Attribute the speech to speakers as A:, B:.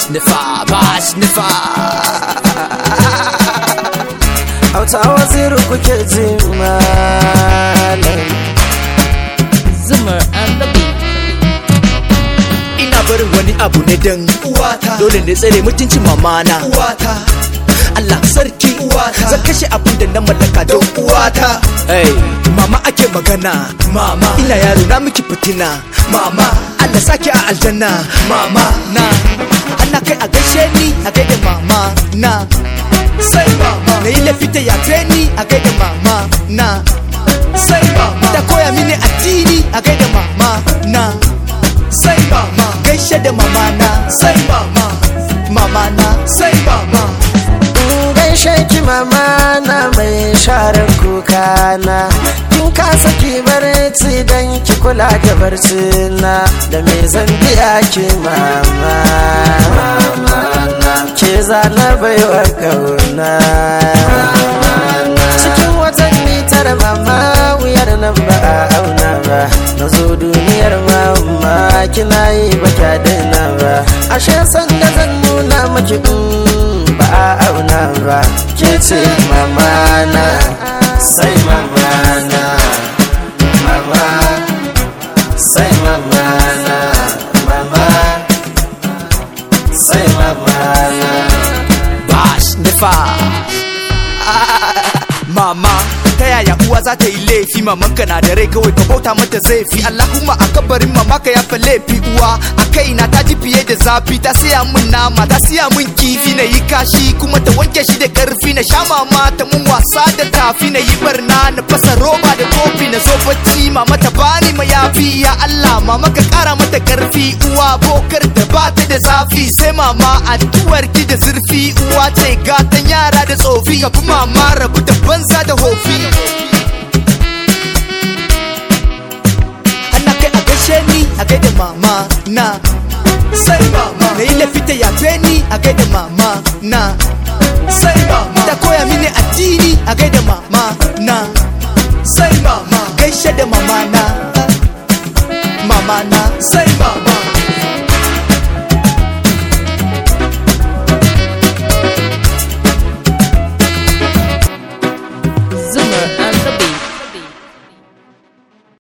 A: nufa ba shi nufa
B: Auta waziri kuke ji malam
A: zumar and the beat ina barin wani abu ne dan
C: uwata
A: dole ne tsare mutuncin mamana
C: uwata
A: Allah sarki
C: Uwata.
A: zan kashe abin da na mallaka don
C: uwata
A: hey, mama ake magana
C: mama
A: ina yaro na miki fitina
C: mama
A: Allah saki a aljanna
C: mama
A: na ana kai a gaishe ni a gaida mama na
C: sai mama
A: na yi lafita ya ni a gaida mama na
C: sai mama
A: ta koya mini addini a gaida mama na
C: sai mama
A: gaishe da mama na
C: sai mama
A: mama na
C: sai mama
B: In gaishe ki mama na mai share kuka na kin kasa ki barci dan ki kula da barci na da me zan biya ki mama ke zana baiwa kauna cikin watanni tara mama wuyar nan ba a auna ba na zo duniyar mama kina yi ba kya daina ba ashe sanda zan nuna maki mm, ba a auna ba ke ce mama na sai mama na mama sai mama na mama sai mama na
A: ba shi nufa mama ta yaya uwa za ta yi laifi mamanka na da rai kawai ka bauta mata zai fi Allahumma a kabarin mama ka yafa laifi uwa a kaina ta ji fiye da zafi ta siya min nama ta siya min kifi na yi kashi kuma ta wanke shi da karfi na sha mama ta mun wasa da tafi na yi barna na fasa roba da kofi na zo bacci mama ta bani mayafi ya Allah mama ka kara mata karfi uwa bokar da ba ta da zafi sai mama addu'ar ki da zurfi uwa ce gatan yara da tsofi ka fi mama rabu da banza da hofi ana kai a gaishe ni a gaida mama na
C: sai mama
A: na yi lafita yafe ni a gaida mama na
C: sai mama
A: ta koya mini addini a gaida mama na
C: sai mama
A: gaishe da mama na mama na
C: sai